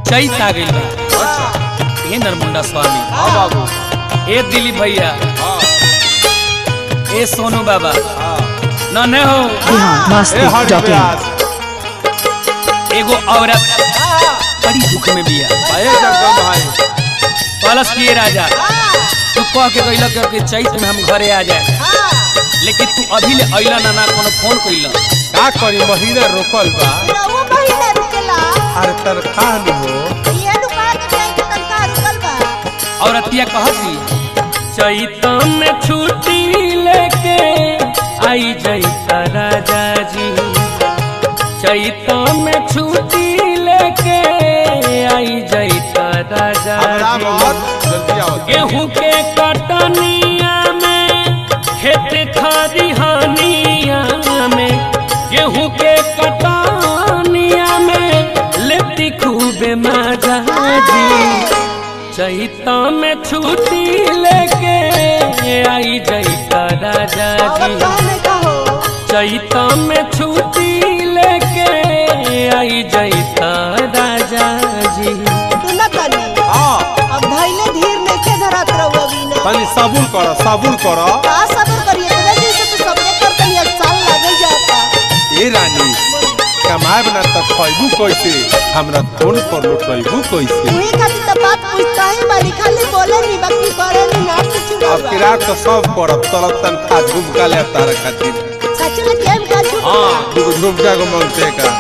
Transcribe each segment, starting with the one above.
चैत आ गइल बा अच्छा ए नरमुंडा स्वामी हाँ बाबू ए दिलीप भैया हाँ ए सोनू बाबा हाँ न हो बिहार ए मस्ती हरि डॉट इन व्यास एगो औरत बड़ी दुख में बिया आए जगदम भाई कलश किए राजा तू कह के गइल कि चैत में हम घरे आ जाए लेकिन तू अभी ले अइला ना ना कोनो फोन कइल का करी महीना रोकल बा रउआ महीना रुकेला अरे तनखा न हो ये रुका के जाए के तनखा रुकल बा औरतिया कहती चैत में छुट्टी लेके आई जैता राजा जी चैत में छुट्टी लेके आई जैता राजा हमरा जी बहुत जल्दी आओ गेहूं के कटनिया में खेत खरिहानिया में गेहूं के कटनिया में लेती खूबे मजा जी चैता में छुट्टी लेके आई जैता राजा और जी कहने का हो चैता में छुट्टी लेके आई जैता राजा जी तू न तनी हाँ अब धैले धीर नहीं के धरत रउआ बिना तनी सबूर करो सबूर करो का सबर करिए तोरे जैसे तो सबने कर तनी एक साल लगे जाता ए रानी कमाए बना तब खैबू कैसे हमरा फोन पर लुटैबू कैसे वही खातिर तो बात पूछता है मारी खाली बोले नहीं बाकी करे नहीं ना कुछ अब ना किराक तो सब करब तलब तनखा झुमका ले तारा खातिर सच में केम का झूठ हाँ दूगो झुमका को मांगते का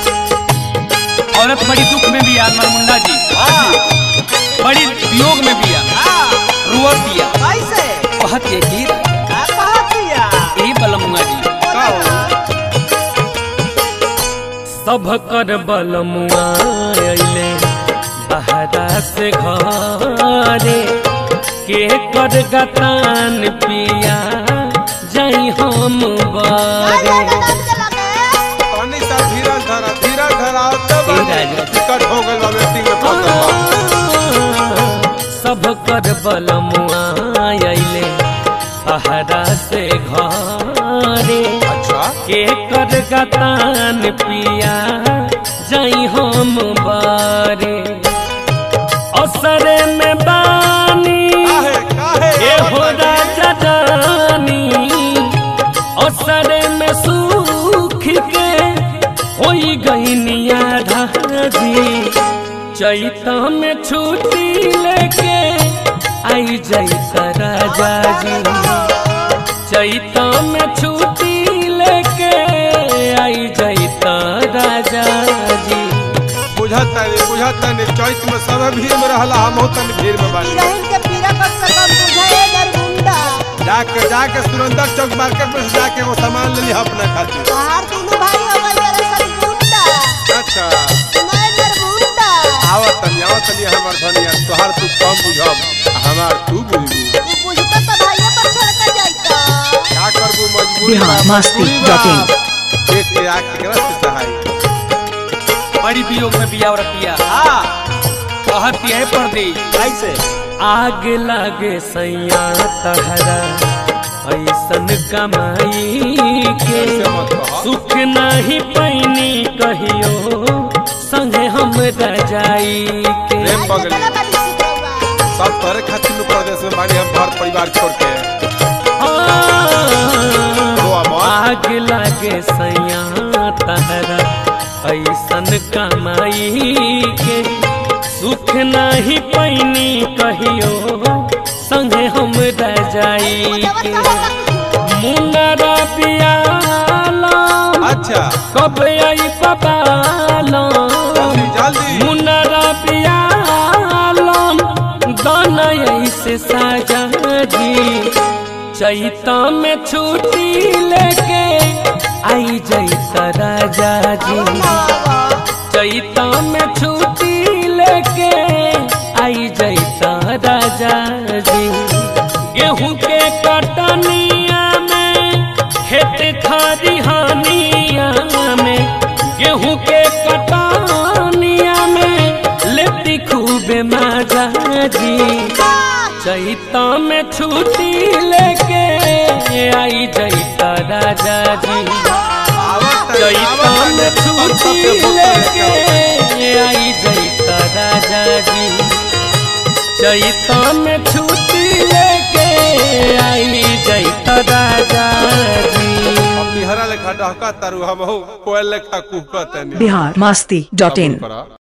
औरत बड़ी दुख में बिया नरमुंडा जी बड़ी वियोग में बिया रुअत बिया कैसे कहत ये कि का कहत दिया ए बलमुआ जी का हो सब कर बलमुआ अइले बहरा से घरे के कर गतान पिया जाई हम बारे पानी सा धीरज धरा धीरज धरा तब ए राजा। टिकट हो गइल बा वेटिंग में फंसल बा सब कर बलमुआ अइले बहरा से घरे अच्छा के कर गतान पिया जाई हम बारे असरे में बानी काहे काहे ए हो राजा जानी असरे में सूख के होई गईनिया धाजी चैता में छुट्टी लेके आई जैता राजा जी चैता में छुट्टी लेके आई जैता राजा जी बुझत नहीं बुझत नहीं चौथ में सब भीड़ में रहला हम तन भीड़ में बानी रहन के पीरा पर सकम बुझाए दरगुंडा जाके जाके सुरेंद्र चौक मार्केट में से जाके वो सामान ले ली अपना खातिर बाहर दोनों भाई अवल तेरे सर गुंडा अच्छा मैं दरगुंडा आवत तनी आवत तनी हमर धनिया तोहार तू कम बुझब आ हमार तू बुझबू तू बुझता तो भाइये पर छोड़ के जाइता का करबू मजबूरी बिहार बा, मस्ती मजबूरी बा। Dot in. देख के आग केकरा से सहाय बड़ी वियोग में बिया औरतिया हां कहती है पर्दी कैसे आग लागे सैया तहरा ऐसन कमाई के कैसे मत कह सुख नहीं पैनी कहियो संगे हम रजाई के प्रेम बगली चला बाली सिकवा सब तोरे खातिर नु प्रदेश में बानी हम घर परिवार छोड़ के रोआ मत। आग लागे सैया तहरा ऐसन कमाई के सुख नहीं पैनी कहियो संगे हम रजाई के मुनरा पियाला अच्छा कब आई पपाला जल्दी जल्दी मुनरा पियालम दाना ऐसे साजा जी चैता में छुट्टी लेके आई जैता राजा जी चैता में छुट्टी लेके आई जैता राजा जी गेहूं के कटनिया में खेत खरिहानिया में गेहूं के कटनिया में लेती खूबे मजा जी चैता में छुट्टी लेके आई जैता राजा जी आवत चैता में छुट्टी लेके आई जैता चैता में छुट्टी लेके आई जैत राजा जी हम निहरा लेखा डहका तारू हम हो कोयल लेखा कुहकतनी बिहार मस्ती डॉट इन करा